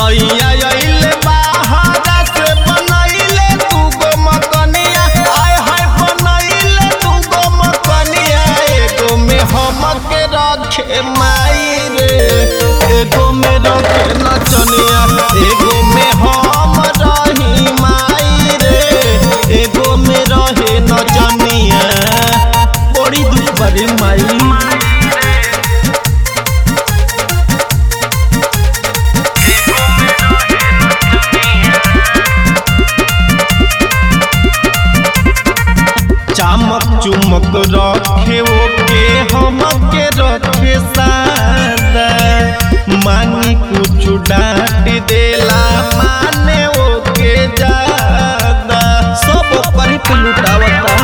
सैया अइले बाहरा से बनैले तू गो मकनिया आय हाय बनैले तू गो मकनिया एगो में हमके रखे माई रे एगो में रखे नचनिया एगो में हम रही माई रे एगो में रहे नचनिया बड़ी दुख बड़ी माई चमक चुमक रखे ओके हमके रखे सादा मांगी कुछ डांट देला माने ओके ज्यादा सब पर पे लुटावता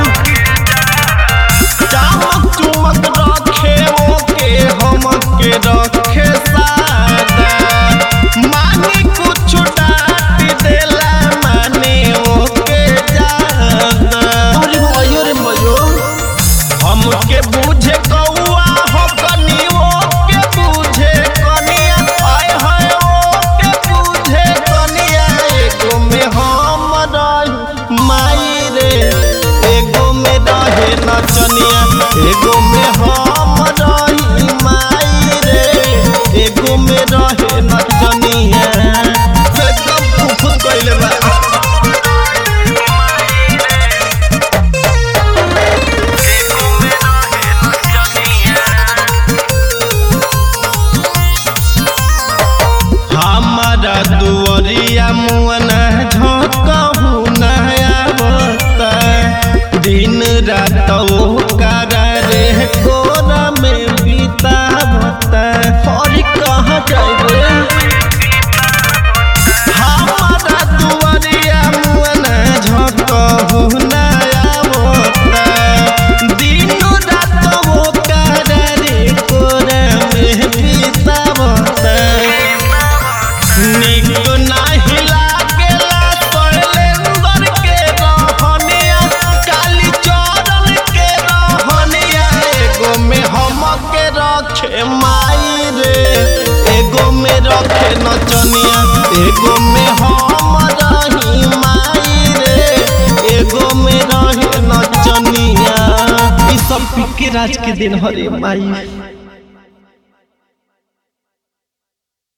चमक चुमक रखे ओके हमके रखे सादा मांगी कुछ डांट देला माने ओके ज्यादा अरे मयो रे मयो हमके बूझे कौआ हो कनी ओके बूझे कनिया आय हाय ओके बूझे कनिया एगो में हम रही माई रे एगो में रहे नचनिया एगो में हम रही माई रे एगो में रहे नचनिया से कब फुफ कइले बा हमारा दुआरिया मुअना झोंकहु नया बता दिन रात ओकरा रे कोरा में बितावता और कहाँ जाइबे हमारा दुआरिया मुअना झोंकहु नया बता दिन रात ओकरा रे कोरा में बितावता निक नाही लागेला शैलेंद्र के रहनिया काली चरण के रहनिया एगो में हमके रखे माई रे एगो में रखे नचनिया एगो में हम रही माई रे एगो में रहे नचनिया ई सब पी के राज के दिन हरे माई